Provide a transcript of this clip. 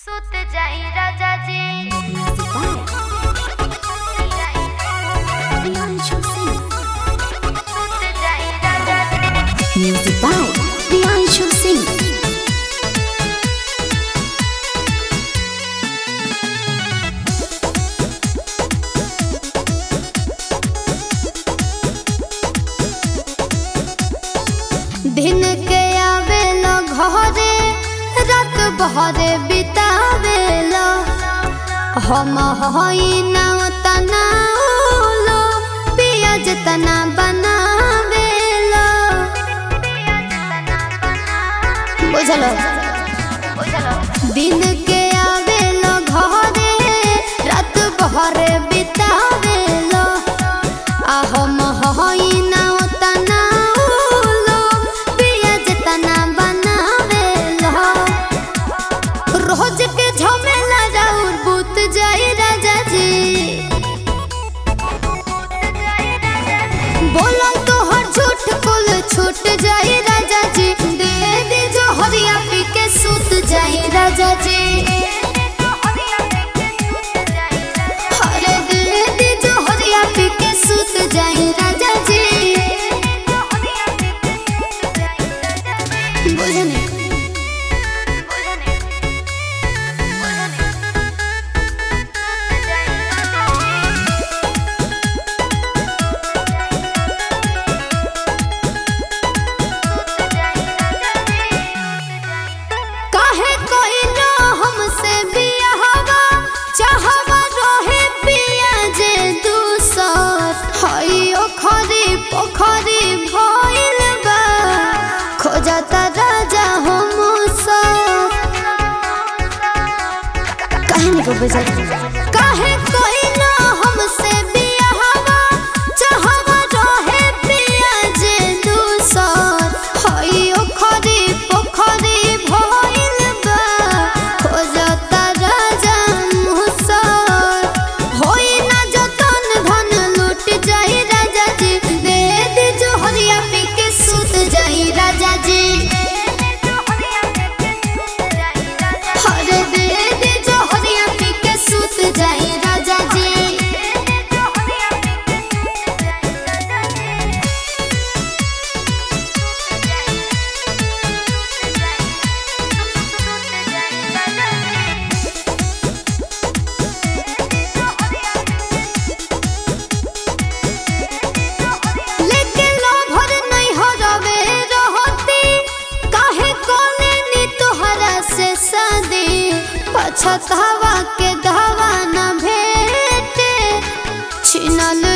सुत जाई राजा जी Music by Priyanshu Singh. सुत जाई राजा जी Music by Priyanshu Singh. दिन के आवेलो घरे रात भरे बितावेलो हम हई ना तना लो पियाज तना बनावेलो बुझलो दिन के आवेलो घरे रात भरे बितावेलो आ हम हई ना तना लो पियाज तना बनावेलो रोज के झमेला राउर बुत जाई राजा जी बोलम तो हर झूठ कुल छूट जाई राजा जी दे दे जो हरिया पी के सूत जाई राजा जी अरे दे दे जो हरिया पी के सूत जाई राजा जी बुझने काहे कोइलो हमसे बियाहवा चाहवा रोहे पिया जे दूसर हई ओखरी पोखरी भइल बा खोजता राजा हम सर काहे नहीं को बजा काहे कोइलो हमसे बियाहवा चाहवा रोहे पिया जे दूसर हई ओखरी पोखरी भइल बा खोजता राजा मुसर होई ना जतन धन लूट जाई राजा जी दे दे जो हरिया पी के सूत जाई राजा जी हरे दे दे जो हरिया पी के सूत जाई राजा जी लेकिन लोभर नहीं हो रवे रहती काहे कोने नी तोहरा से शादी पछतावा के दावा न भेटे छिनल